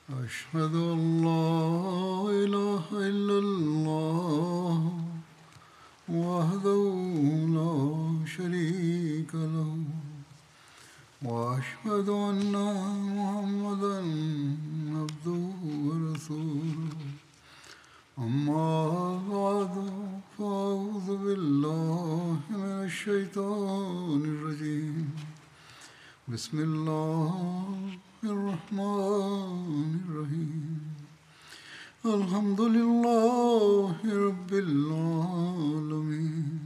أشهد أن لا إله إلا الله وحده لا شريك له وأشهد أن محمدا عبده ورسوله أما بعد فأعوذ بالله من الشيطان الرجيم بسم الله الرحمن الرحيم الحمد لله رب العالمين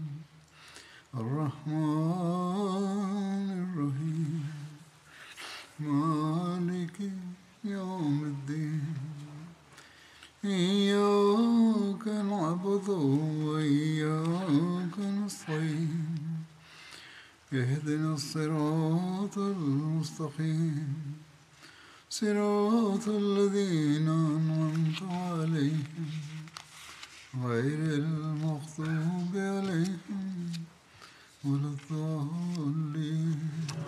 الرحمن الرحيم مالك يوم الدين إياك نعبد وإياك نستعين اهدنا الصراط المستقيم صراط الذين أنعمت عليهم غير المغضوب عليهم ولا الضالين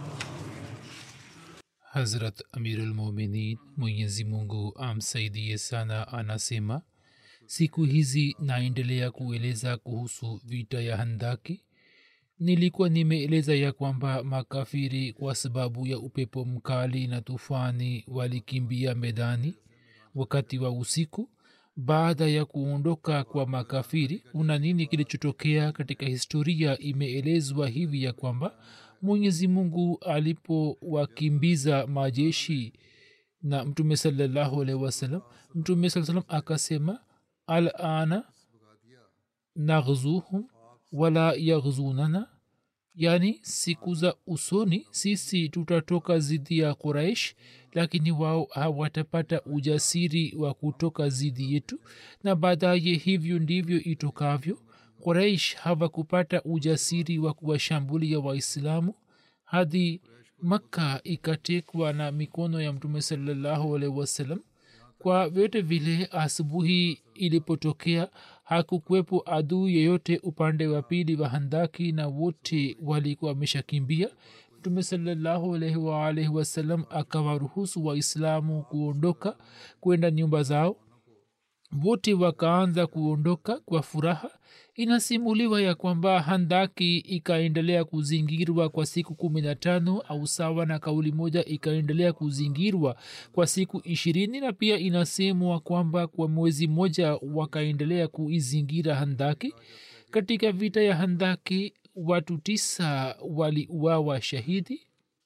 hazrat amirulmuminin mwenyezi mungu amsaidie sana anasema siku hizi naendelea kueleza kuhusu vita ya handaki nilikuwa nimeeleza ya kwamba makafiri kwa sababu ya upepo mkali na tufani walikimbia medani wakati wa usiku baada ya kuondoka kwa makafiri kuna nini kilichotokea katika historia imeelezwa hivi ya kwamba mwenyezi mungu alipowakimbiza majeshi na mtume salallahu alaihi wasallam mtume saa salam akasema alana naghzuhum wala yaghzunana yaani siku za usoni sisi tutatoka zidi ya quraish lakini wao hawatapata ujasiri wa kutoka zidi yetu na baadaye hivyo ndivyo itokavyo quraish hawakupata ujasiri wa kuwashambulia waislamu hadi makka ikatekwa na mikono ya mtume salallahu alaihi wasallam kwa vyote vile asubuhi ilipotokea hakukuwepo adui yeyote upande wa pili wa handaki na wote walikuwa wameshakimbia mtume salallahu alaihi waalaihi wasallam akawaruhusu waislamu kuondoka kwenda nyumba zao wote wakaanza kuondoka kwa furaha inasimuliwa ya kwamba handaki ikaendelea kuzingirwa kwa siku kumi na tano au sawa na kauli moja ikaendelea kuzingirwa kwa siku ishirini na pia inasemwa kwamba kwa mwezi mmoja wakaendelea kuizingira handaki katika vita ya handaki watu tisa waliuawa shahidi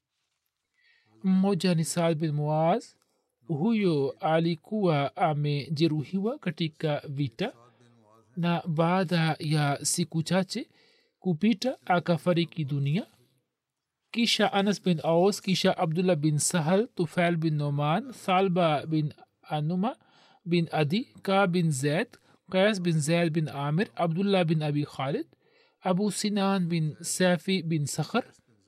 mmoja ni saad bin muaz huyo alikuwa amejeruhiwa katika vita na baada ya siku chache kupita akafariki dunia kisha anas bin aus kisha abdullah bin sahal tufail bin noman salba bin anuma bin adi ka bin zaid qais bin zaid bin amir abdullah bin abi khalid abu sinan bin safi bin sakhar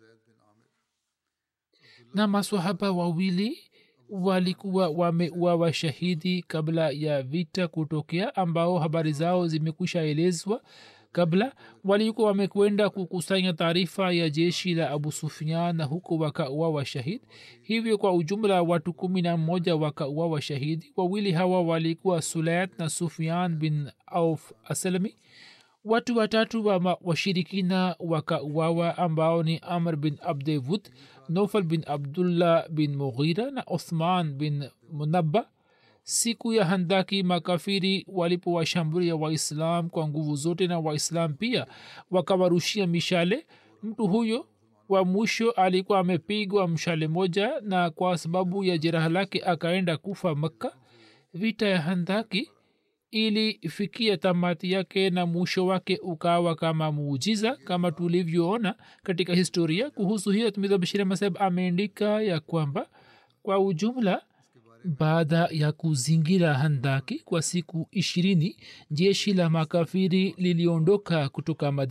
na maswahaba wawili walikuwa wameuawa shahidi kabla ya vita kutokea ambao habari zao zimekwisha elezwa kabla walikuwa wamekwenda kukusanya taarifa ya jeshi la abu sufian na huko wakauawa shahid hivyo kwa ujumla watu kumi na mmoja wakauawa shahidi wawili hawa walikuwa sulayat na sufian bin auf aslami watu watatu wa washirikina wakauawa ambao ni amr bin abdewud nofal bin abdullah bin mughira na uthman bin munabba siku ya handaki makafiri walipowashambulia waislam kwa nguvu zote na waislam pia wakawarushia mishale mtu huyo wa mwisho alikuwa amepigwa mshale moja na kwa sababu ya jeraha lake akaenda kufa makka vita ya handaki ilifikia tamati yake na mwisho wake ukawa kama muujiza kama tulivyoona katika historia kuhusu hiyo tumidhabashiri masab ameandika ya kwamba kwa ujumla baada ya kuzingira handaki kwa siku ishirini jeshi la makafiri liliondoka kutoka madina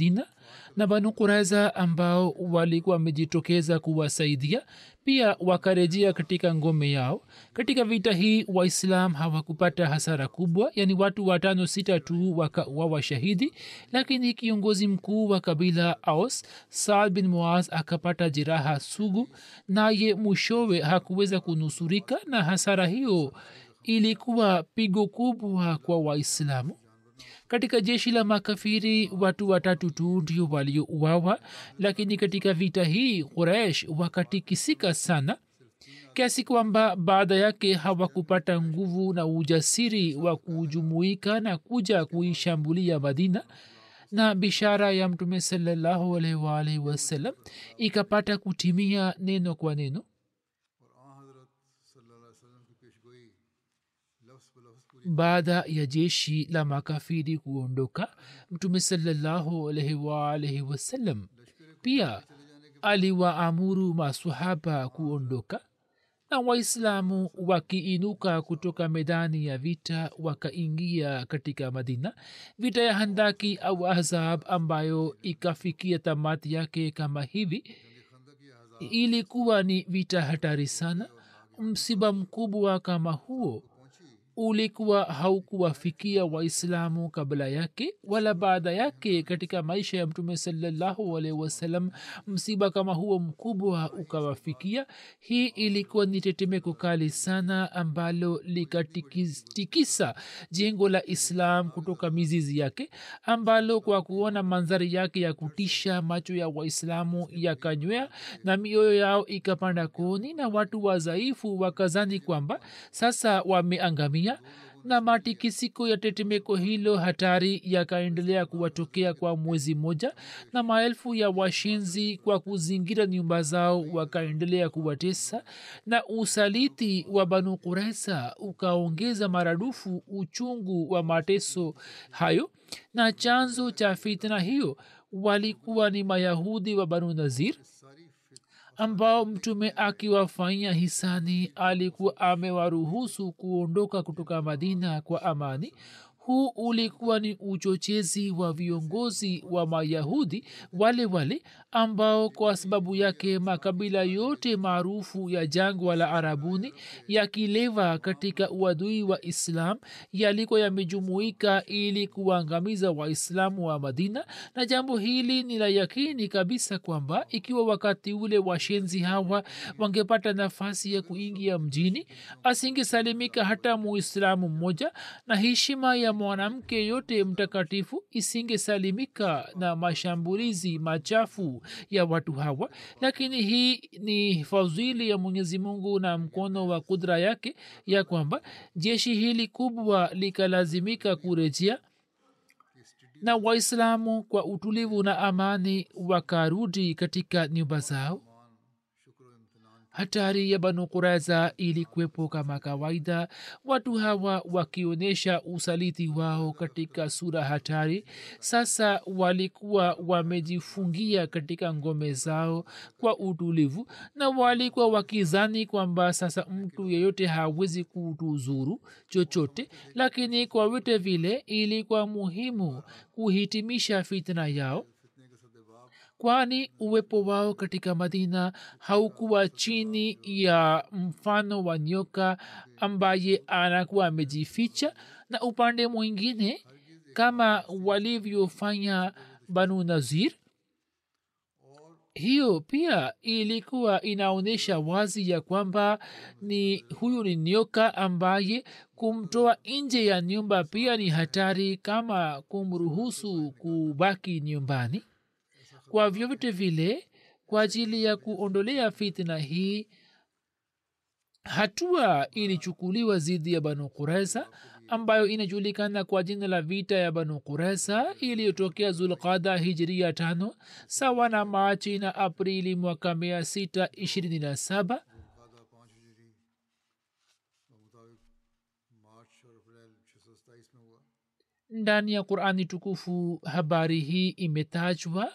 na banu kuraiza ambao walikuwa wamejitokeza kuwasaidia pia wakarejea katika ngome yao katika vita hii waislam hawakupata hasara kubwa yani watu watano sita tu wakawa shahidi lakini kiongozi mkuu wa kabila aus saad bin muaz akapata jeraha sugu naye mwishowe hakuweza kunusurika na hasara hiyo ilikuwa pigo kubwa kwa waislamu katika jeshi la makafiri watu watatu tu ndio waliouawa lakini katika vita hii quraish wakatikisika sana kiasi kwamba baada yake hawakupata nguvu na ujasiri wa kujumuika na kuja kuishambulia madina na bishara ya mtume salallahu alaihi waalihi wasallam ikapata kutimia neno kwa neno baada ya jeshi la makafiri kuondoka mtume salallahu alaihi waalihi wasallam pia aliwaamuru masahaba kuondoka na waislamu wakiinuka kutoka medani ya vita wakaingia katika madina vita ya handaki au ahzab ambayo ikafikia tamati yake kama hivi ilikuwa ni vita hatari sana msiba mkubwa kama huo ulikuwa haukuwafikia waislamu kabla yake wala baada yake katika maisha ya mtume salallahu alaihi wasallam msiba kama huo mkubwa ukawafikia hii ilikuwa ni tetemeko kali sana ambalo likatikisa jengo la islam kutoka mizizi yake ambalo kwa kuona mandhari yake ya kutisha macho ya waislamu yakanywea na mioyo yao ikapanda koni na watu wadhaifu wakazani kwamba sasa wameangamia dunia na matikisiko ya tetemeko hilo hatari yakaendelea kuwatokea kwa mwezi mmoja na maelfu ya washenzi kwa kuzingira nyumba zao wakaendelea kuwatesa na usaliti wa banu kuresa ukaongeza maradufu uchungu wa mateso hayo na chanzo cha fitna hiyo walikuwa ni mayahudi wa banu nazir ambao mtume akiwafanyia hisani alikuwa amewaruhusu kuondoka kutoka madina kwa amani huu ulikuwa ni uchochezi wa viongozi wa mayahudi wale wale ambao kwa sababu yake makabila yote maarufu ya jangwa la arabuni yakileva katika uadui wa islam yalikuwa yamejumuika ili kuangamiza waislamu wa madina na jambo hili ni la yakini kabisa kwamba ikiwa wakati ule washenzi hawa wangepata nafasi ya kuingia mjini asingesalimika hata muislamu mmoja na heshima ya mwanamke yote mtakatifu isingesalimika na mashambulizi machafu ya watu hawa lakini hii ni fadhili ya mwenyezi mungu na mkono wa kudra yake ya kwamba jeshi hili kubwa likalazimika kurejea na waislamu kwa utulivu na amani wakarudi katika nyumba zao hatari ya banu kuraiza ilikuwepo kama kawaida watu hawa wakionyesha usaliti wao katika sura hatari sasa walikuwa wamejifungia katika ngome zao kwa utulivu na walikuwa wakizani kwamba sasa mtu yeyote hawezi kutuzuru chochote lakini kwa vyote vile ilikuwa muhimu kuhitimisha fitna yao kwani uwepo wao katika madina haukuwa chini ya mfano wa nyoka ambaye anakuwa amejificha na upande mwingine kama walivyofanya banu nazir hiyo pia ilikuwa inaonyesha wazi ya kwamba ni huyu ni nyoka ambaye kumtoa nje ya nyumba pia ni hatari kama kumruhusu kubaki nyumbani kwa vyovyote vile kwa ajili ya kuondolea fitna hii hatua ilichukuliwa dhidi ya banu kuresa ambayo inajulikana kwa jina la vita ya banu kuresa iliyotokea zulqada hijria tano sawa na machi na aprili mwaka mia sita ishirini na saba ndani ya qurani tukufu habari hii imetajwa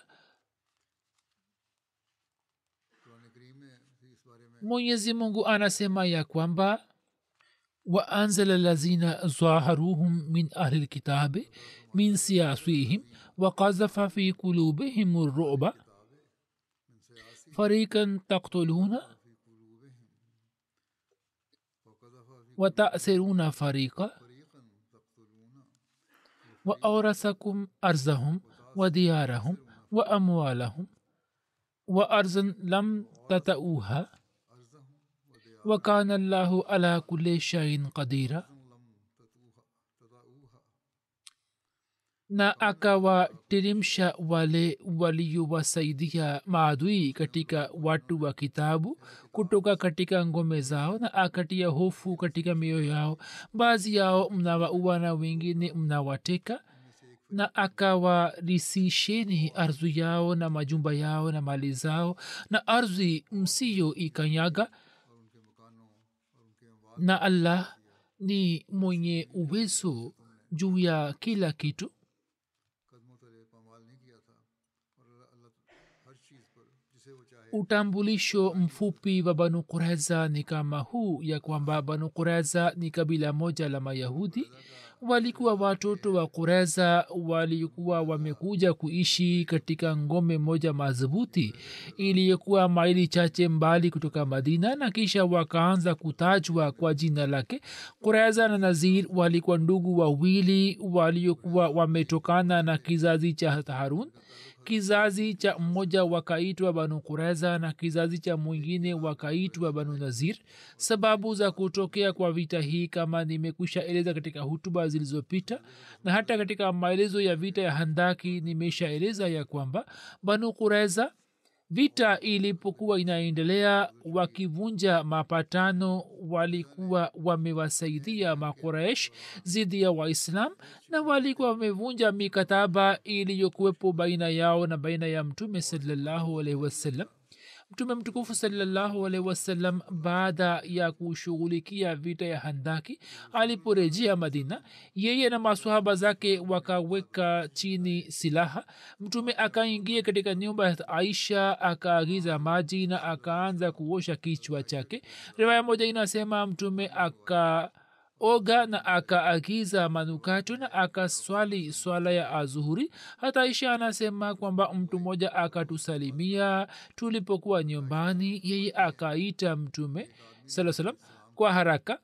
mwenyezi mungu anasema ya kwamba waanzala lazina zaharuhum min ahli lkitabi min siyasihim wakazafa fi kulubihim ruba farikan taktuluna وتأسرون فريقا وأورثكم أرزهم وديارهم وأموالهم وأرزا لم تتأوها وكان الله على كل شيء قديرا na akawateremsha wale waliowasaidia maadui katika watu wa kitabu kutoka katika ngome zao na akatia hofu katika mioyo yao baadhi yao mnawaua na wengine mnawateka na akawarisisheni ardhi yao na majumba yao na mali zao na ardhi msiyo ikanyaga na allah ni mwenye uwezo juu ya kila kitu utambulisho mfupi wa banu kureza ni kama huu ya kwamba banu kureza ni kabila moja la mayahudi walikuwa watoto wa kureza walikuwa wamekuja kuishi katika ngome moja madhubuti iliyokuwa maili chache mbali kutoka madina na kisha wakaanza kutajwa kwa jina lake kureza na nazir walikuwa ndugu wawili waliokuwa wametokana na kizazi cha harun kizazi cha mmoja wakaitwa banu kureza na kizazi cha mwingine wakaitwa banu nazir sababu za kutokea kwa vita hii kama nimekwisha eleza katika hutuba zilizopita na hata katika maelezo ya vita ya handaki nimeshaeleza ya kwamba banu kureza vita ilipokuwa inaendelea wakivunja mapatano walikuwa wamewasaidia makuresh zidi ya waislam na walikuwa wamevunja mikataba iliyokuwepo baina yao na baina ya mtume salallahu alaihi wasallam mtume mtukufu salallahu alaihi wasallam baada ya kushughulikia vita ya handaki aliporejea madina yeye na masahaba zake wakaweka chini silaha mtume akaingia katika nyumba ya aisha akaagiza maji na akaanza kuosha kichwa chake riwaya moja inasema mtume aka oga na akaagiza manukato na akaswali swala ya azuhuri hata isha anasema kwamba mtu mmoja akatusalimia tulipokuwa nyumbani yeye akaita mtume saa salam kwa haraka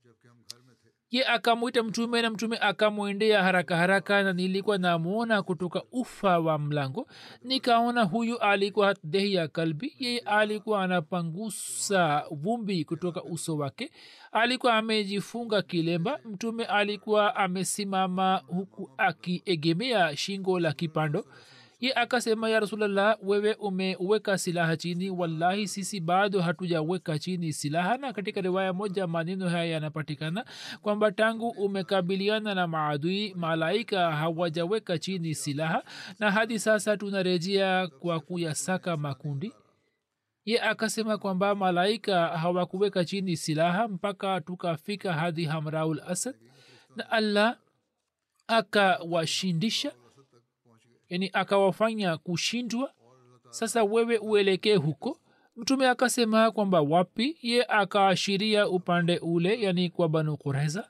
ye akamwita mtume na mtume akamwendea haraka haraka na nilikuwa namwona kutoka ufa wa mlango nikaona huyu alikuwa dehi ya kalbi yeye alikuwa anapangusa vumbi kutoka uso wake alikuwa amejifunga kilemba mtume alikuwa amesimama huku akiegemea shingo la kipando ye akasema ya rasulllah wewe umeweka silaha chini wallahi sisi bado hatujaweka chini silaha na katika riwaya moja maneno haya yanapatikana kwamba tangu umekabiliana na maadui malaika hawajaweka chini silaha na hadi sasa tunarejea kwa kuyasaka makundi ye akasema kwamba malaika hawakuweka chini silaha mpaka tukafika hadi hamraul asad na allah akawashindisha yani akawafanya kushindwa sasa wewe uelekee huko mtume akasema kwamba wapi ye akaashiria upande ule yani kwa banu kureza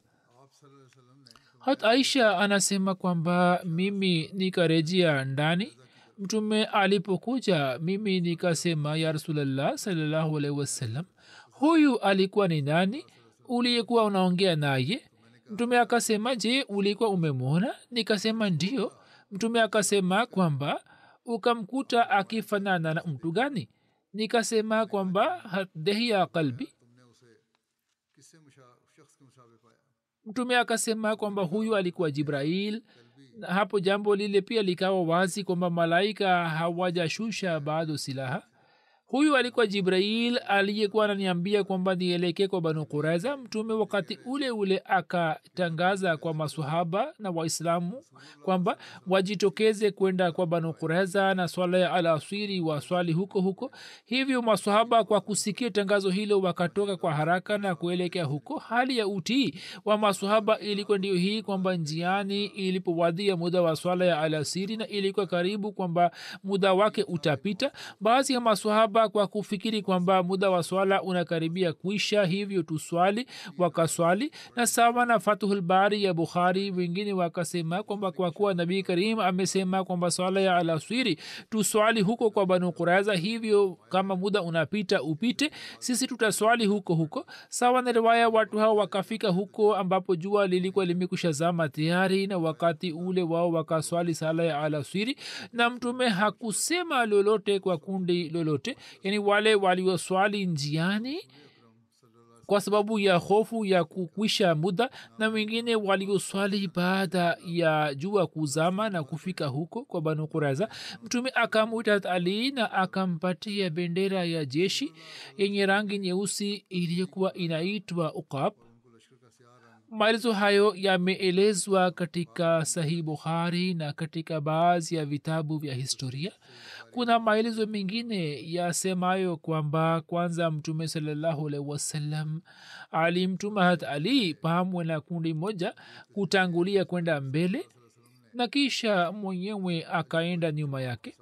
hat aisha anasema kwamba mimi nikarejea ndani mtume alipokuja mimi nikasema ya rasulllah salallahu alaihi wasallam huyu alikuwa ni nani uliyekuwa unaongea naye mtume akasema je ulikuwa umemwona nikasema ndio mtume akasema kwamba ukamkuta akifanana na mtu gani nikasema kwamba dehi ya kalbi mtume akasema kwamba huyu alikuwa jibrail na hapo jambo lile pia likawa wazi kwamba malaika hawajashusha bado silaha huyu alikuwa jibrail aliyekuwa ananiambia kwamba nielekee kwa banu kuraiza mtume wakati ule ule akatangaza kwa masahaba na waislamu kwamba wajitokeze kwenda kwa banu kuraiza na swala ya alaswiri waswali huko huko hivyo masahaba kwa kusikia tangazo hilo wakatoka kwa haraka na kuelekea huko hali ya utii wa masahaba ilikuwa ndio hii kwamba njiani ilipowadia muda wa swala ya alasiri na ilikuwa karibu kwamba muda wake utapita baadhi ya masahaba wakaomba kwa kufikiri kwamba muda wa swala unakaribia kuisha hivyo tuswali wakaswali na sawa na fatuhulbari ya bukhari wengine wakasema kwamba kwa kuwa nabii karim amesema kwamba swala ya alaswiri tuswali huko kwa banu kuraiza hivyo kama muda unapita upite sisi tutaswali huko huko sawa na riwaya watu hao wakafika huko ambapo jua lilikuwa limekusha zama tayari na wakati ule wao wakaswali sala ya alaswiri na mtume hakusema lolote kwa kundi lolote yani wale walioswali njiani kwa sababu ya hofu ya kukwisha muda na wengine walioswali baada ya jua kuzama na kufika huko kwa banu kuraza mtume akamwita ali na akampatia bendera ya jeshi yenye rangi nyeusi iliyokuwa inaitwa ukab maelezo hayo yameelezwa katika sahih bukhari na katika baadhi ya vitabu vya historia kuna maelezo mengine yasemayo kwamba kwanza mtume salallahu alaihi wasallam alimtuma hat ali pamwe na kundi moja kutangulia kwenda mbele na kisha mwenyewe akaenda nyuma yake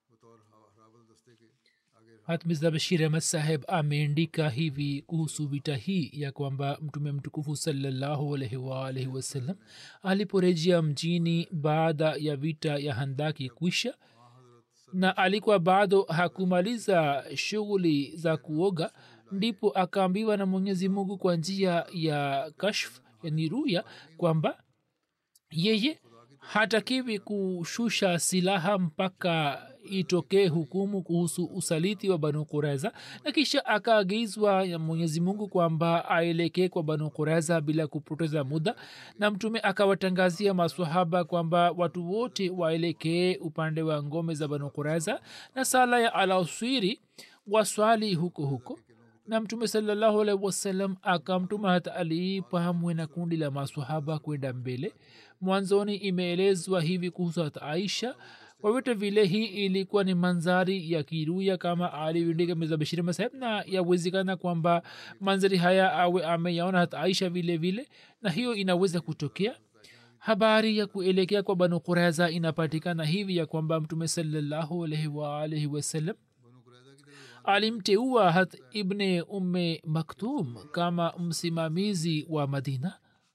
hatmiza bashir ahmad saheb ameandika hivi kuhusu vita hii ya kwamba mtume mtukufu salallahu alaihi waalaihi wasallam aliporejea mjini baada ya vita ya handaki kwisha na alikuwa bado hakumaliza shughuli za kuoga ndipo akaambiwa na mwenyezi mungu kwa njia ya kashf yani ruya kwamba yeye hatakiwi kushusha silaha mpaka itokee hukumu kuhusu usaliti wa banu kureza na kisha akaagizwa ya mwenyezi mungu kwamba aelekee kwa banu kureza bila kupoteza muda na mtume akawatangazia maswahaba kwamba watu wote waelekee upande wa ngome za banu kureza na sala ya alaswiri waswali huko huko na mtume salallahu alaihi wasallam akamtuma hata ali pamwe na kundi la maswahaba kwenda mbele mwanzoni imeelezwa hivi kuhusu hata aisha kwa vyote vile hii ilikuwa ni manzari ya kiruya kama alivyondika mezabashiri masaheb na yawezekana kwamba manzari haya awe ameyaona hata aisha vile vile na hiyo inaweza kutokea habari ya kuelekea kwa banu kureza inapatikana hivi ya kwamba mtume salallahu alaihi waalaihi wasallam alimteua hat ibne umme maktum kama msimamizi wa madina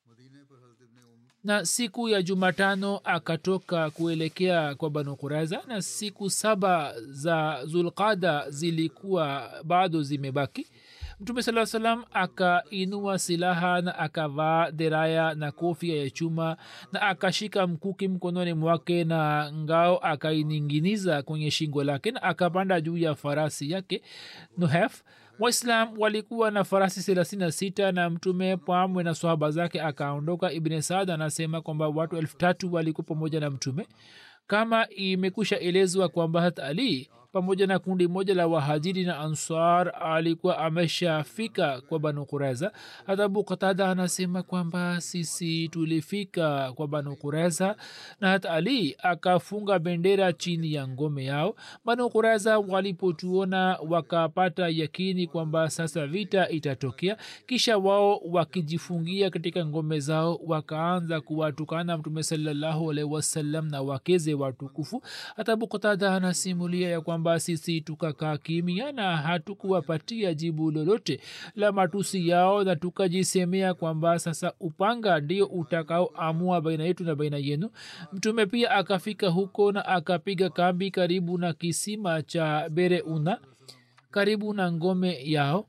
na siku ya jumatano akatoka kuelekea kwa banu kuraza na siku saba za zulqada zilikuwa bado zimebaki mtume saa salam akainua silaha na akavaa deraya na kofia ya chuma na akashika mkuki mkononi mwake na ngao akaininginiza kwenye shingo lake na akapanda juu ya farasi yake nuhef waislam walikuwa na farasi thelathini na sita na mtume pamwe na swahaba zake akaondoka ibne saad anasema kwamba watu elfu tatu walikuwa pamoja na mtume kama imekusha elezwa kwamba hat ali pamoja na kundi moja la wahajiri na ansar alikuwa ameshafika kwa banu kureza hata abu qatada anasema kwamba sisi tulifika kwa banu kureza na hata ali akafunga bendera chini ya ngome yao banu kureza walipotuona wakapata yakini kwamba sasa vita itatokea kisha wao wakijifungia katika ngome zao wakaanza kuwatukana mtume salallahu alaihi wasallam na wakeze watukufu hata abu qatada anasimulia ya kwamba sisi tukakaa kimia na hatukuwapatia jibu lolote la matusi yao na tukajisemea kwamba sasa upanga ndio utakaoamua baina yetu na baina yenu mtume pia akafika huko na akapiga kambi karibu na kisima cha bereuna karibu na ngome yao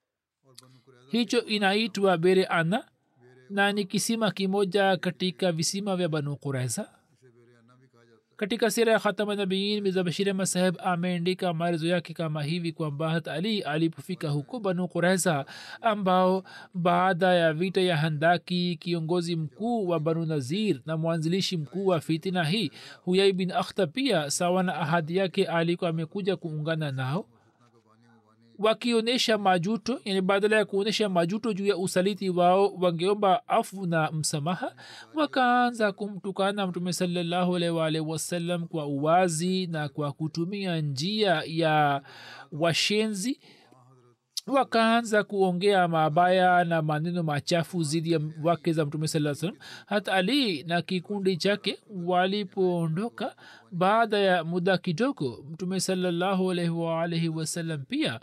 hicho inaitwa bere ana na ni kisima kimoja katika visima vya banu kureza katika sira ya khatamanabiin mizabashiri masaheb ameandika maelezo yake kama hivi kwamba hat ali alipofika huko banu kureza ambao baada ya vita ya handaki kiongozi mkuu wa banu nazir na mwanzilishi mkuu wa fitina hii huyai bin akhta pia sawa na ahadi yake alikuwa amekuja kuungana nao wakionyesha majuto yani badala ya kuonyesha majuto juu ya usaliti wao wangeomba afu na msamaha wakaanza kumtukana mtume salallahu alaihi waalihi wasallam kwa uwazi na kwa kutumia njia ya washenzi wakaanza kuongea mabaya na maneno machafu zidi ya wake za mtume saa salam hata ali na kikundi chake walipoondoka baada ya muda kidogo mtume salallahu alaihi waalaihi wasallam pia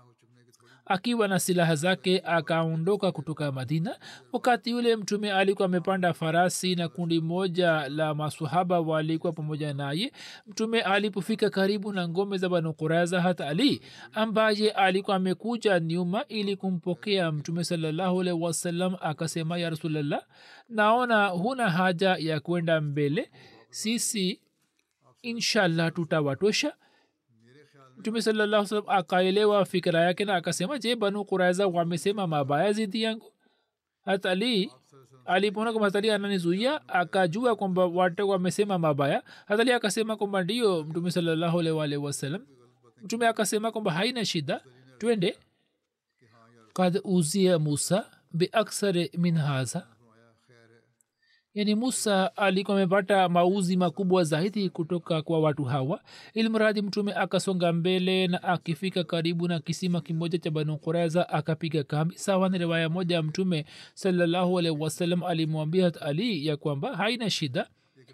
akiwa na silaha zake akaondoka kutoka madina wakati yule mtume alikuwa amepanda farasi na kundi moja la masahaba walikuwa pamoja naye mtume alipofika karibu na ngome za banu quraza hata ali ambaye alikuwa amekuja nyuma ili kumpokea mtume salallahu alaihi wasallam akasema ya rasulllah naona huna haja ya kwenda mbele sisi inshallah tutawatosha mtume salallahu salam akaelewa fikira yake na akasema je banu kuraiza wamesema mabaya zidi yangu hata ali alipoona kwamba hatali ananizuia akajua kwamba watu wamesema mabaya hatali akasema kwamba ndio mtume salallahu alwalhi wasalam mtume akasema kwamba haina shida twende kad uzia musa biaksare min haza yani musa alikuwa amepata mauzi makubwa zaidi kutoka kwa watu hawa ilmradi mtume akasonga mbele na akifika karibu na kisima kimoja cha banu quraiza akapiga kambi sawa na riwaya moja ya mtume salallahu alaihi wasallam alimwambia hat ali ya kwamba haina shida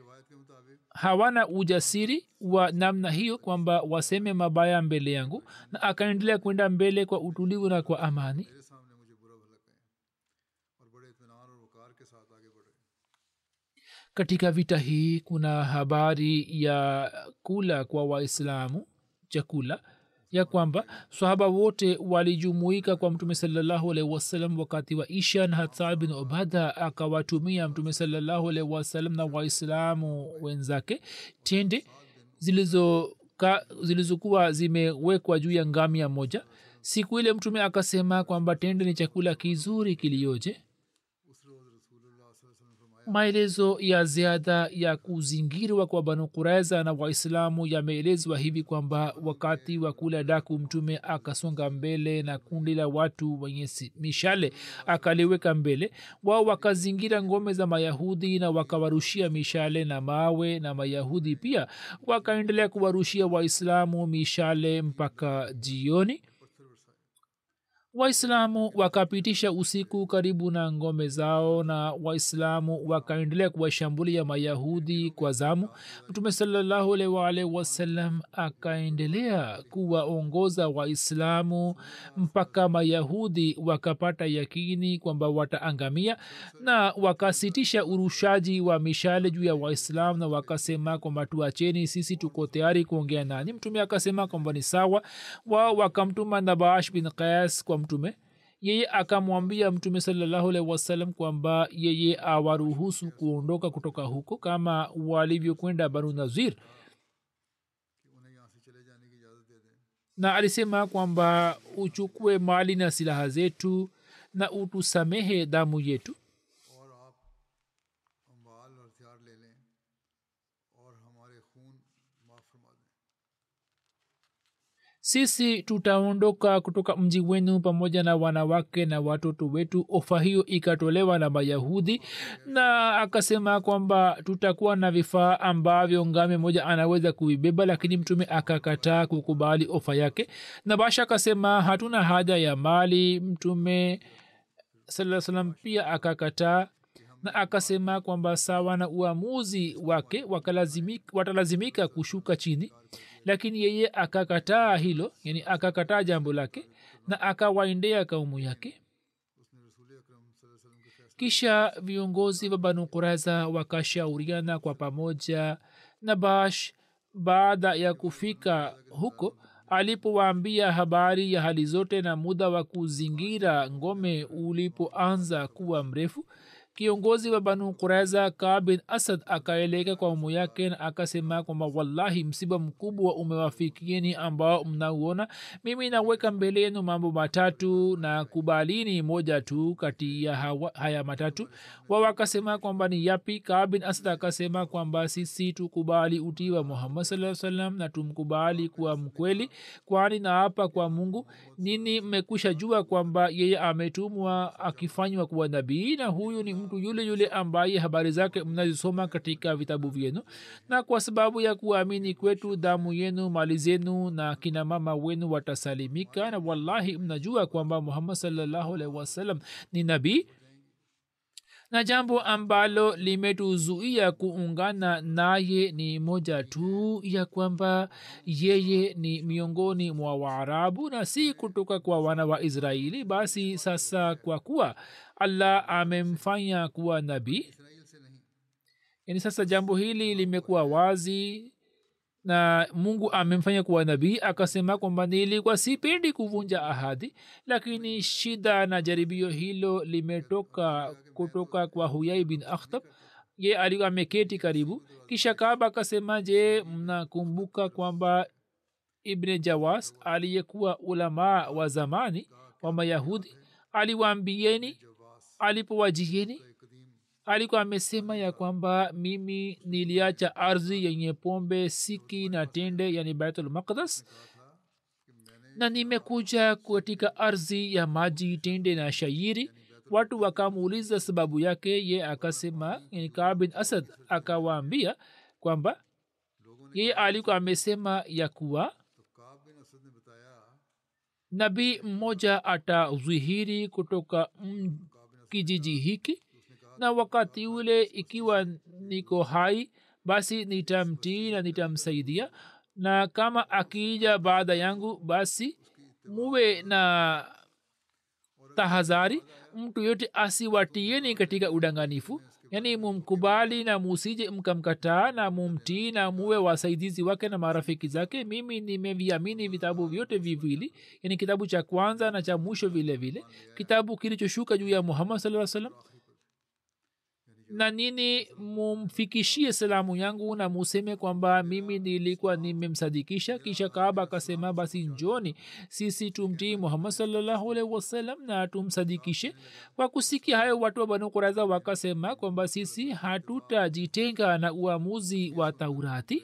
hawana ujasiri wa namna hiyo kwamba waseme mabaya mbele yangu na akaendelea kwenda mbele kwa utulivu na kwa amani मेरे सामने मुझे बुरा भला कहें और बड़े इतमान और वकार के साथ आगे बढ़े katika vita hii kuna habari ya kula kwa waislamu chakula ya kwamba sahaba wote walijumuika kwa mtume salallahu alaihi wasallam wakati wa isha na hatsad bin ubada akawatumia mtume salallahu alaihi wasallam na waislamu wenzake tende zilizoka zilizokuwa zimewekwa juu ya ngamia moja siku ile mtume akasema kwamba tende ni chakula kizuri kilioje maelezo ya ziada ya kuzingirwa kwa banu kuraiza na waislamu yameelezwa hivi kwamba wakati wa kula daku mtume akasonga mbele na kundi la watu wenye si- mishale akaliweka mbele wao wakazingira ngome za mayahudi na wakawarushia mishale na mawe na mayahudi pia wakaendelea kuwarushia waislamu mishale mpaka jioni waislamu wakapitisha usiku karibu na ngome zao na waislamu wakaendelea kuwashambulia mayahudi kwa zamu mtume salallahu alaihi waalihi wasallam akaendelea kuwaongoza waislamu mpaka mayahudi wakapata yakini kwamba wataangamia na wakasitisha urushaji wa mishale juu ya waislamu na wakasema kwamba tuacheni sisi tuko tayari kuongea nani mtume akasema kwamba ni sawa wao wakamtuma nabash bin qais kwa mtume yeye akamwambia mtume salallahu alaihi wasallam kwamba yeye awaruhusu kuondoka kutoka huko kama walivyokwenda banu nazir कि उन्हें यहाँ से चले जाने की इजाज़त दे दें na alisema kwamba uchukue mali na silaha zetu na utusamehe damu yetu और आप अम्बाल और हथियार ले लें और हमारे खून माफ़ फरमा दें sisi tutaondoka kutoka mji wenu pamoja na wanawake na watoto wetu ofa hiyo ikatolewa na mayahudi na akasema kwamba tutakuwa na vifaa ambavyo ngame moja anaweza kuibeba lakini mtume akakataa kukubali ofa yake na basha akasema hatuna haja ya mali mtume saa salam pia akakataa na akasema kwamba sawa na uamuzi wake wakalazimika- watalazimika kushuka chini lakini yeye akakataa hilo yani akakataa jambo lake na akawaendea kaumu yake उसने रसूल अकरम सल्लल्लाहु अलैहि वसल्लम के फैसले kisha viongozi wa banu kuraiza wakashauriana kwa pamoja na bash baada ya kufika huko alipowaambia habari ya hali zote na muda wa kuzingira ngome ulipoanza kuwa mrefu kiongozi wa banu kuraiza ka bin asad akaeleka kwa umu yake na akasema kwamba wallahi msiba mkubwa umewafikieni ambao mnauona mimi naweka mbele yenu mambo matatu na kubalini moja tu kati ya hawa, haya matatu wao wakasema kwamba ni yapi ka bin asad akasema kwamba sisi tukubali utii wa muhammad saa salam na tumkubali kuwa mkweli kwani naapa kwa mungu nini mmekwisha jua kwamba yeye ametumwa akifanywa kuwa nabii na huyu ni mtu mtu yule yule ambaye habari zake mnazisoma katika vitabu vyenu na kwa sababu ya kuamini kwetu damu yenu mali zenu na kina mama wenu watasalimika na wallahi mnajua kwamba muhammad salllahu alaihi wasallam ni nabii na jambo ambalo limetuzuia kuungana naye ni moja tu ya kwamba yeye ni miongoni mwa waarabu na si kutoka kwa wana wa israeli basi sasa kwa kuwa allah amemfanya kuwa nabii yani sasa jambo hili limekuwa wazi na mungu amemfanya kuwa nabii akasema kwamba nilikuwa sipendi kuvunja ahadi lakini shida na jaribio hilo limetoka kutoka kwa huyai bin akhtab ye alikuwa ameketi karibu kisha kaba akasema je mnakumbuka kwamba ibne jawas aliyekuwa ulamaa wa zamani wa mayahudi aliwaambieni alipowajieni alikuwa amesema ya kwamba mimi niliacha ardhi yenye pombe siki na tende yani baitul maqdas na nimekuja katika ardhi ya maji tende na shairi watu wakamuuliza sababu yake ye akasema yani kaa bin asad akawaambia kwamba yeye alikuwa amesema ya kuwa nabii mmoja atazwihiri kutoka mm, kijiji hiki na wakati ule ikiwa niko hai basi nitamtii na nitamsaidia na kama akija baada yangu basi muwe na tahadhari mtu yote asiwatieni katika udanganifu yaani mumkubali na musije mkamkataa na mumtii na muwe wasaidizi wake na marafiki zake mimi nimeviamini vitabu vyote viwili yani kitabu cha kwanza na cha mwisho vile vile kitabu kilichoshuka juu ya muhammad saa salam na nini mumfikishie salamu yangu na museme kwamba mimi nilikuwa nimemsadikisha kisha kaaba akasema basi njoni sisi tumtii muhammad salllahu alaihi wasallam na tumsadikishe kwa kusikia hayo watu wa banu kuraza wakasema kwamba sisi hatutajitenga na uamuzi wa taurati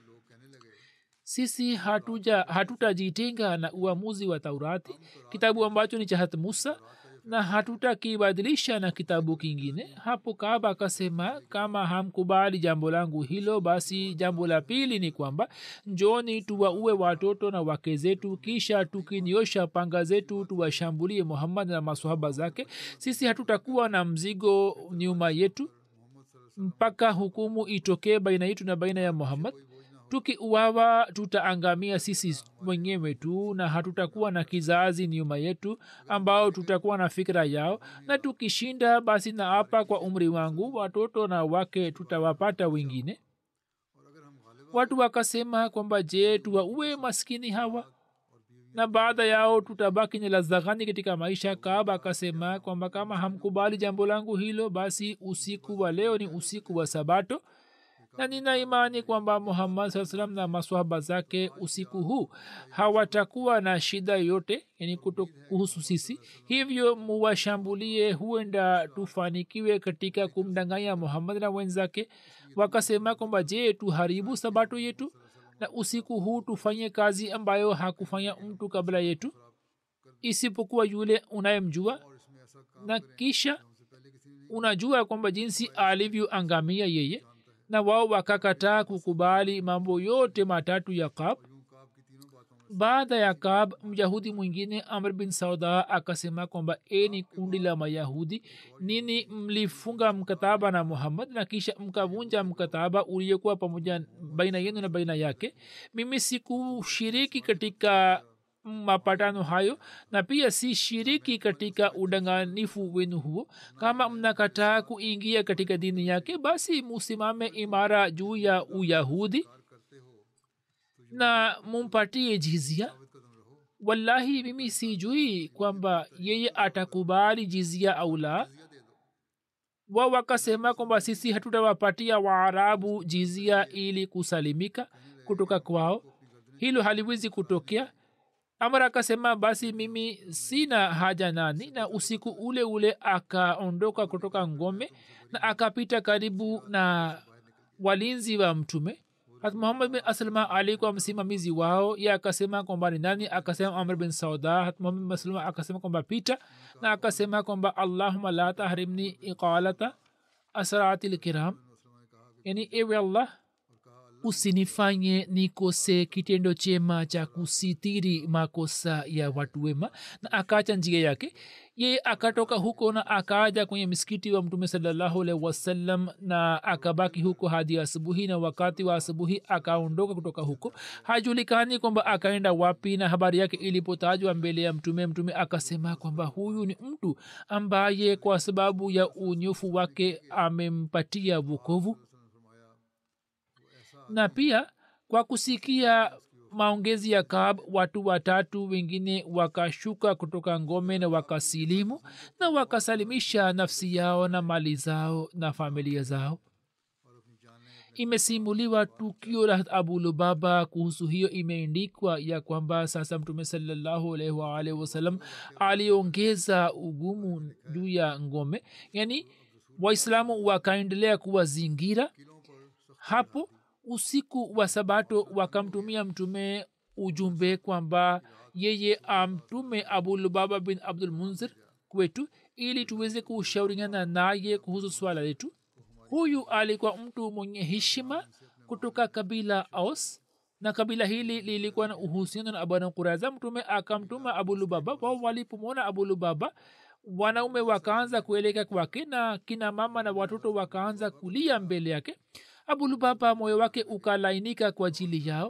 sisi hatuja hatutajitenga na uamuzi wa taurati kitabu ambacho ni cha hat musa na hatutakibadilisha na kitabu kingine hapo kaba akasema kama hamkubali jambo langu hilo basi jambo la pili ni kwamba njoni tuwaue watoto na wake zetu kisha tukiniosha panga zetu tuwashambulie muhammad na masohaba zake sisi hatutakuwa na mzigo nyuma yetu mpaka hukumu itokee baina yetu na baina ya muhammad tukiuawa tutaangamia sisi wenyewe tu na hatutakuwa na kizazi nyuma yetu ambao tutakuwa na fikira yao na tukishinda basi na hapa kwa umri wangu watoto na wake tutawapata wengine watu wakasema kwamba je tuwaue maskini hawa na baada yao tutabaki ni lazaghani katika maisha kaaba akasema kwamba kama hamkubali jambo langu hilo basi usiku wa leo ni usiku wa sabato na nina imani kwamba muhammad saa salam na maswahaba zake usiku huu hawatakuwa na shida yote yani kuhusu sisi hivyo muwashambulie huenda tufanikiwe katika kumdanganya muhammad na wenzake wakasema kwamba je tuharibu sabato yetu na usiku huu tufanye kazi ambayo hakufanya mtu kabla yetu isipokuwa yule unayemjua na kisha unajua kwamba jinsi alivyoangamia yeye na wao wakakataa kukubali mambo yote matatu ya kab baada ya kab myahudi mwingine amr bin sauda akasema kwamba e ni kundi la mayahudi nini mlifunga mkataba na muhammad na kisha mkavunja mkataba uliokuwa pamoja baina yenu na baina yake mimi sikushiriki katika mapatano hayo na pia si shiriki katika udanganifu wenu huo kama mnakataa kuingia katika dini yake basi musimame imara juu ya uyahudi na mumpatie jizia wallahi mimi sijui kwamba yeye atakubali jizia au la wa wakasema kwamba sisi hatutawapatia waarabu jizia ili kusalimika kutoka kwao hilo haliwezi kutokea amar akasema basi mimi sina haja nani na usiku ule ule akaondoka kutoka ngome na akapita karibu na walinzi wa mtume hat muhammad bin aslma alikuwa msimamizi wao ye akasema kwamba ni nani akasema amr bin sauda hat muhammad bin aslma akasema kwamba pita na akasema kwamba allahuma la tahrimni iqalata asrati lkiram yani ewe allah usinifanye nikose kitendo chema cha kusitiri makosa ya watu wema na akaacha njia yake ye akatoka huko na akaaja kwenye msikiti wa mtume salallahu alaihi wasallam na akabaki huko hadi asubuhi na wakati wa asubuhi akaondoka kutoka huko hajulikani kwamba akaenda wapi na habari yake ilipotajwa mbele ya mtume mtume akasema kwamba huyu ni mtu ambaye kwa sababu ya unyofu wake amempatia vukovu na pia kwa kusikia maongezi ya kab watu watatu wengine wakashuka kutoka ngome na wakasilimu na wakasalimisha nafsi yao na mali zao na familia zao imesimuliwa tukio la abu lubaba kuhusu hiyo imeendikwa ya kwamba sasa mtume salallahu alaihi waalihi wasallam aliongeza ugumu juu ya ngome yani waislamu wakaendelea kuwazingira hapo usiku wa sabato wakamtumia mtume ujumbe kwamba yeye amtume abulubaba bin abdul munzir kwetu ili tuweze kushauriana naye kuhusu swala letu huyu alikuwa mtu mwenye heshima kutoka kabila aus na kabila hili lilikuwa na uhusiano na abana kuraza mtume akamtuma abulubaba wao walipomwona abulubaba wanaume wakaanza kueleka kwake na kina mama na watoto wakaanza kulia mbele yake abulubaba moyo wake ukalainika kwa ajili yao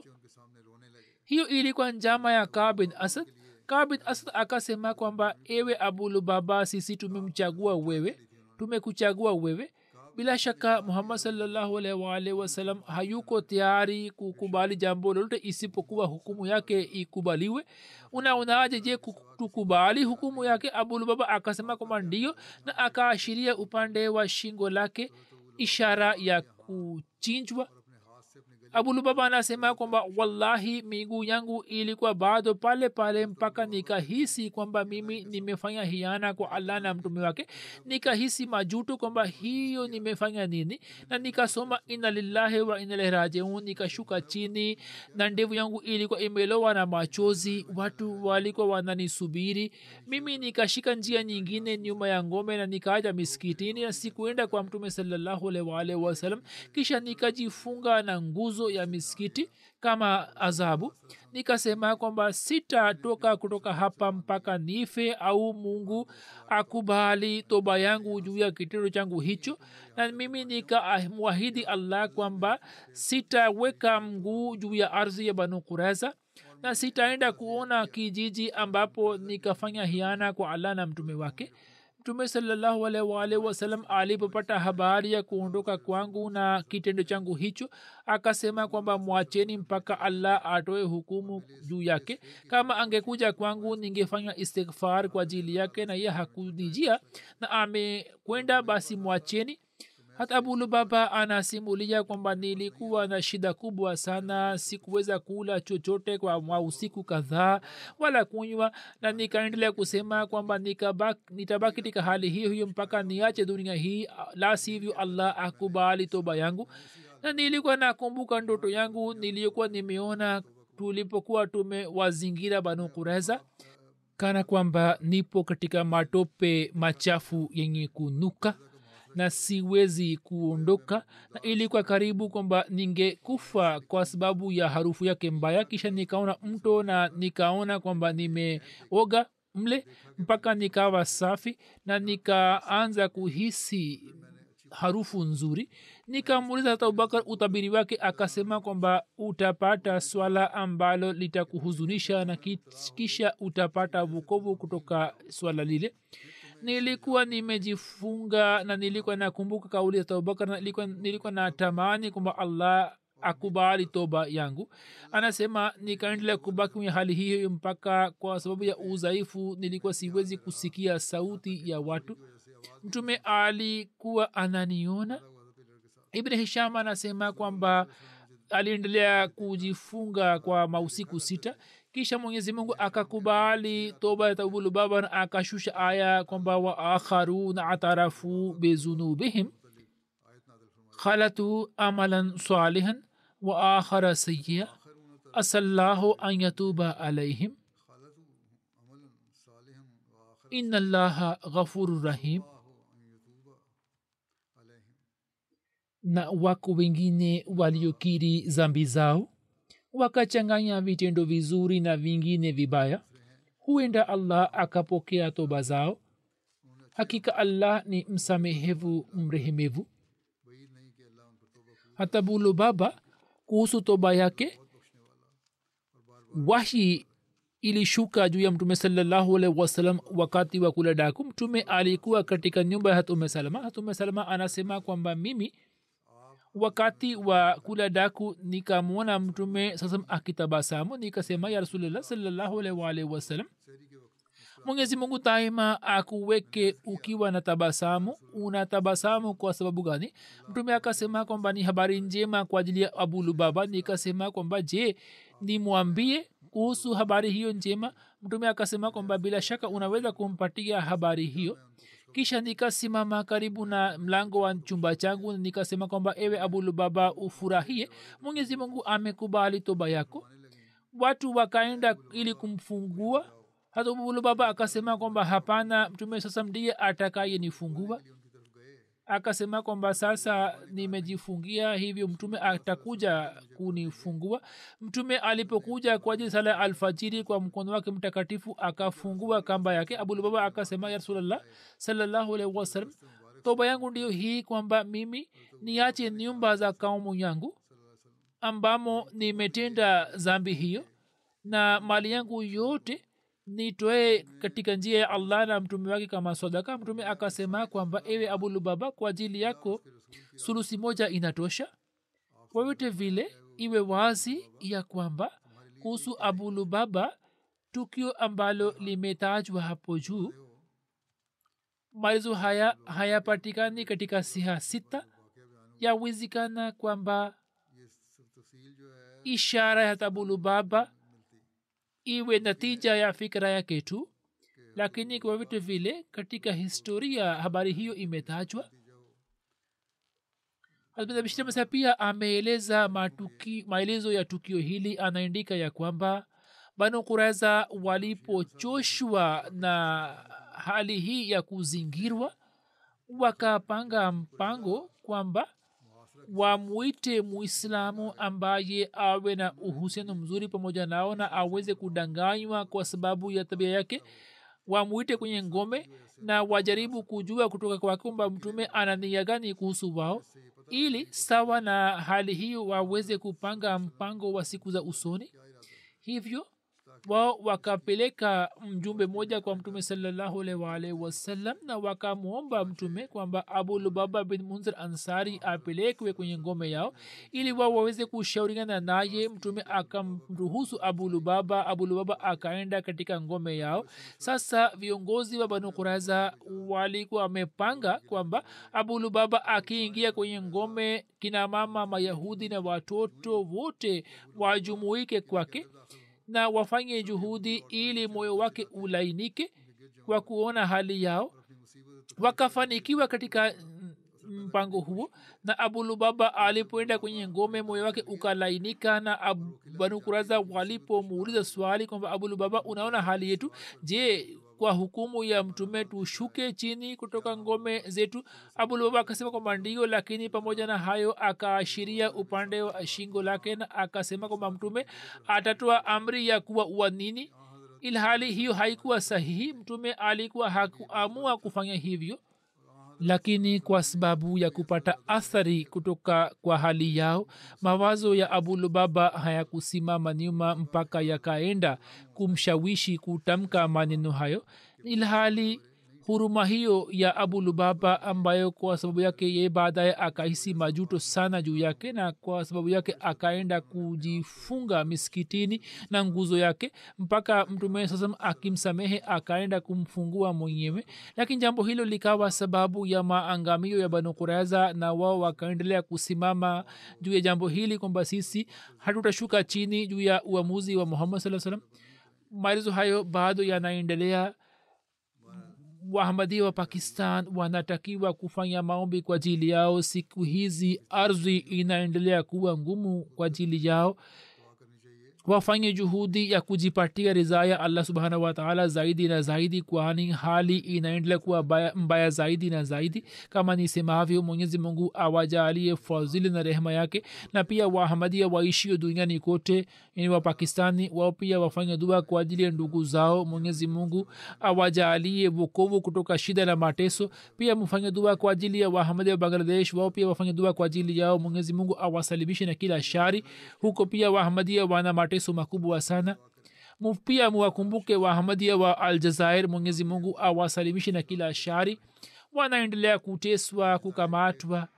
hiyo ilikuwa njama ya kaa bin asad kaa bin asad akasema kwamba ewe abulubaba sisi tumemchagua wewe tumekuchagua wewe bila shaka muhammad salllahu alaihi waalihi wasalam hayuko tayari kukubali jambo lolote isipokuwa hukumu yake ikubaliwe unaonaje je tukubali hukumu yake abulubaba akasema kwamba ndio na akaashiria upande wa shingo lake ishara ya kuchinjwa abulubaba anasema kwamba wallahi miguu yangu ilikuwa bado pale pale mpaka nikahisi kwamba mimi nimefanya hiana kwa allah na mtume wake nikahisi majuto kwamba hiyo nimefanya nini na nikasoma ina lillahi wa inalaihi rajiun nikashuka chini na ndevu yangu ilikuwa imelowa na machozi watu walikuwa wananisubiri mimi nikashika njia nyingine nyuma ya ngome na nikaaja miskitini na sikuenda kwa mtume salallahu alaihi waalihi wasalam kisha nikajifunga na nguzo ya misikiti kama adhabu nikasema kwamba sitatoka kutoka hapa mpaka nife au mungu akubali toba yangu juu ya kitendo changu hicho na mimi nikamwahidi allah kwamba sitaweka mguu juu ya ardhi ya banu kureza na sitaenda kuona kijiji ambapo nikafanya hiana kwa allah na mtume wake mtume salallahu alaihi waalihi wasalam alipopata habari ya kuondoka kwangu na kitendo changu hicho akasema kwamba mwacheni mpaka allah atoe hukumu juu yake kama angekuja kwangu ningefanya istighfar kwa ajili yake na ye hakunijia na amekwenda basi mwacheni hata abulubaba anasimulia kwamba nilikuwa na shida kubwa sana sikuweza kula chochote kwa mwa usiku kadhaa wala kunywa na nikaendelea kusema kwamba nitabaki katika hali hiyo hiyo mpaka niache dunia hii la sivyo allah akubali toba yangu na nilikuwa nakumbuka ndoto yangu niliyokuwa nimeona tulipokuwa tumewazingira banu kureza kana kwamba nipo katika matope machafu yenye kunuka na siwezi kuondoka na ilikuwa karibu kwamba ningekufa kwa sababu ya harufu yake mbaya kisha nikaona mto na nikaona kwamba nimeoga mle mpaka nikawa safi na nikaanza kuhisi harufu nzuri nikamuuliza hata abubakar utabiri wake akasema kwamba utapata swala ambalo litakuhuzunisha na kisha utapata vukovu kutoka swala lile nilikuwa nimejifunga na nilikuwa nakumbuka kauli ya abubakar na nilikuwa, nilikuwa natamani kwamba allah akubali toba yangu anasema nikaendelea kubaki kwenye hali hiyo mpaka kwa sababu ya udhaifu nilikuwa siwezi kusikia sauti ya watu mtume alikuwa ananiona ibn hisham anasema kwamba aliendelea kujifunga kwa mausiku sita kisha mwenyezi mungu akakubali toba ya tabulubaba na akashusha aya kwamba waakharuna atarafu bizunubihim khalatu amalan salihan wa akhara sayia asallahu an yatuba alaihim ina llaha ghafuru rahim na wako wengine waliokiri zambi zao wakachanganya vitendo vizuri na vingine vibaya huenda allah akapokea toba zao hakika allah ni msamehevu mrehemevu hata bulu baba kuhusu toba yake wahi ilishuka juu ya mtume salallahu alaihi wasalam wakati wa kula daku mtume alikuwa katika nyumba ya hatume salama hatume salama anasema kwamba mimi wakati wa kula daku nikamwona mtume sasa akitabasamu nikasema ya rasulullah salallahu alaihi waalihi wasalam mwenyezi mungu daima akuweke ukiwa na tabasamu una tabasamu kwa sababu gani mtume akasema kwamba ni habari njema kwa ajili ya abulubaba nikasema kwamba je nimwambie kuhusu habari hiyo njema mtume akasema kwamba bila shaka unaweza kumpatia habari hiyo kisha nikasimama karibu na mlango wa chumba changu nikasema kwamba ewe abulubaba ufurahie mwenyezi mungu amekubali toba yako watu wakaenda ili kumfungua hata abulubaba akasema kwamba hapana mtume sasa ndiye atakayenifungua akasema kwamba sasa nimejifungia hivyo mtume atakuja kunifungua mtume alipokuja kwa ajili sala ya alfajiri kwa mkono wake mtakatifu akafungua kamba yake abulbaba akasema ya rasulllah salallahu alaihi wasallam toba yangu ndiyo hii kwamba mimi niache nyumba za kaumu yangu ambamo nimetenda zambi hiyo na mali yangu yote nitoe katika njia ya allah na mtume wake kama sadaka mtume akasema kwamba ewe abulubaba kwa ajili yako sulusi moja inatosha vyovyote vile iwe wazi ya kwamba kuhusu abulubaba tukio ambalo limetajwa hapo juu maelezo haya hayapatikani katika siha sita yawezekana kwamba ishara ya tabulubaba iwe natija ya fikra yake tu lakini kwa vitu vile katika historia habari hiyo imetajwa bishtamasa pia ameeleza matuki maelezo ya tukio hili anaandika ya kwamba banu kureza walipochoshwa na hali hii ya kuzingirwa wakapanga mpango kwamba wamwite muislamu ambaye awe na uhusiano mzuri pamoja nao na aweze kudanganywa kwa sababu ya tabia yake wamwite kwenye ngome na wajaribu kujua kutoka kwake kwamba mtume ana nia gani kuhusu wao ili sawa na hali hiyo waweze kupanga mpango wa siku za usoni hivyo wao wakapeleka mjumbe moja kwa mtume salallahu alaihi waalihi wasallam na wakamwomba mtume kwamba abulubaba bin munzir ansari apelekwe kwenye ngome yao ili wao waweze kushauriana naye mtume akamruhusu abulubaba abulubaba akaenda katika ngome yao sasa viongozi wa banu kuraza walikuwa wamepanga kwamba abulubaba akiingia kwenye ngome kina mama mayahudi na watoto wote wajumuike kwake na wafanye juhudi ili moyo wake ulainike kwa kuona hali yao wakafanikiwa katika mpango huo na abulubaba alipoenda kwenye ngome moyo wake ukalainika na banukuraza walipomuuliza swali kwamba abulubaba unaona hali yetu je kwa hukumu ya mtume tushuke chini kutoka ngome zetu abulubaba akasema kwamba ndio lakini pamoja na hayo akaashiria upande wa shingo lake na akasema kwamba mtume atatoa amri ya kuwa uanini ilhali hiyo haikuwa sahihi mtume alikuwa hakuamua kufanya hivyo lakini kwa sababu ya kupata athari kutoka kwa hali yao mawazo ya abulubaba hayakusimama nyuma mpaka yakaenda kumshawishi kutamka maneno hayo ilhali huruma hiyo ya abulubaba ambayo kwa sababu yake ye baadaye akahisi majuto sana juu yake na kwa sababu yake akaenda kujifunga miskitini na nguzo yake mpaka mtume sasam akimsamehe akaenda kumfungua mwenyewe lakini jambo hilo likawa sababu ya maangamio ya banu kureza na wao wakaendelea kusimama juu ya jambo hili kwamba sisi hatutashuka chini juu ya uamuzi wa muhammad saa salam maelezo hayo bado yanaendelea wahamadia wa pakistan wanatakiwa kufanya maombi kwa ajili yao siku hizi ardhi inaendelea kuwa ngumu kwa ajili yao wafanye juhudi ya kujipatia ridhaa ya allah subhanahu wataala zaidi na zaidi kwani hali inaendelea kuwa baya, mbaya zaidi na zaidi kama nisemavyo mwenyezi mungu awajalie fadhili na rehema yake na pia wahamadia waishio duniani kote yani wapakistani wao pia wafanye dua kwa ajili ya ndugu zao mwenyezi mungu awajalie wokovu kutoka shida na mateso pia mfanye dua kwa ajili ya wahamadia wa bangladesh wao pia wafanye dua kwa ajili yao mwenyezi mungu awasalimishe na kila shari huko pia wahamadia wana mateso makubwa sana pia muwakumbuke wahamadia wa aljazair mwenyezi mungu awasalimishe na kila shari wanaendelea kuteswa kukamatwa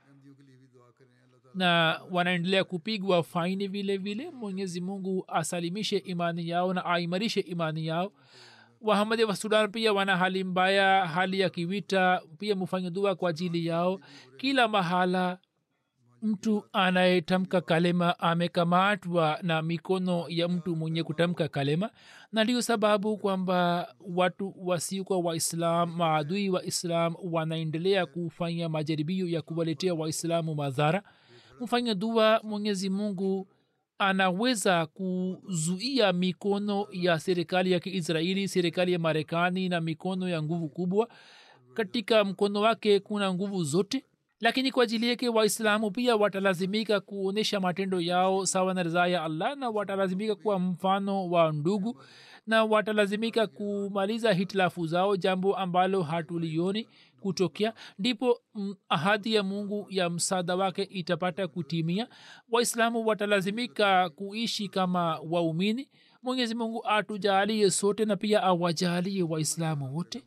na wanaendelea kupigwa faini vile vile mwenyezi mungu asalimishe imani yao na aimarishe imani yao wahamadi wa sudan pia wana hali mbaya hali ya kivita pia mufanye dua kwa ajili yao kila mahala mtu anayetamka kalema amekamatwa na mikono ya mtu mwenye kutamka kalema na ndio sababu kwamba watu wasiokuwa waislam maadui wa islam wanaendelea kufanya majaribio ya kuwaletea waislamu madhara mfanya dua mwenyezi mungu anaweza kuzuia mikono ya serikali ya kiisraeli serikali ya marekani na mikono ya nguvu kubwa katika mkono wake kuna nguvu zote lakini kwa ajili yake waislamu pia watalazimika kuonyesha matendo yao sawa na ridhaa ya allah na watalazimika kuwa mfano wa ndugu na watalazimika kumaliza hitilafu zao jambo ambalo hatulioni kutokea ndipo ahadi ya mungu ya msaada wake itapata kutimia waislamu watalazimika kuishi kama waumini mwenyezi mungu atujalie sote na pia awajalie waislamu wote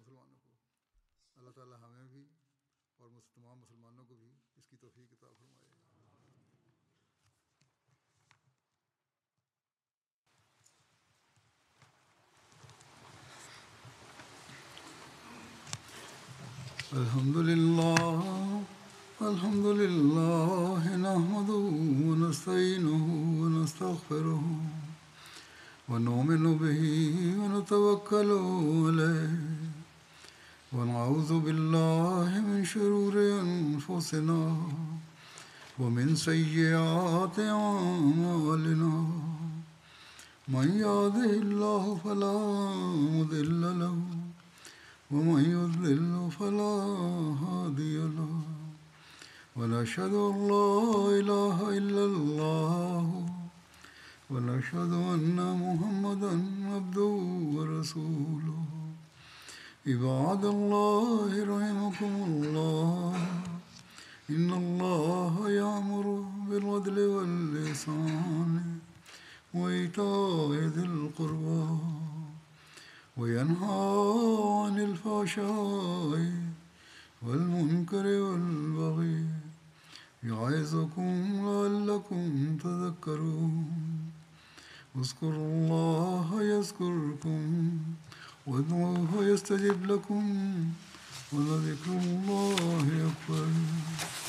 الحمد لله الحمد لله نحمده ونستعينه ونستغفره ونؤمن به ونتوكل عليه ونعوذ بالله من شرور انفسنا ومن سيئات اعمالنا من يهده الله فلا مضل له ومن يضلل فلا هادي له ونشهد ان لا اله الا الله ونشهد ان محمدا عبده ورسوله عباد الله رحمكم الله ان الله يامر بالعدل واللسان وايتاء ذي القربى وينهى عن الفحشاء والمنكر والبغي يعظكم لعلكم تذكرون اذكروا الله يذكركم وادعوه يستجب لكم ولذكر الله أكبر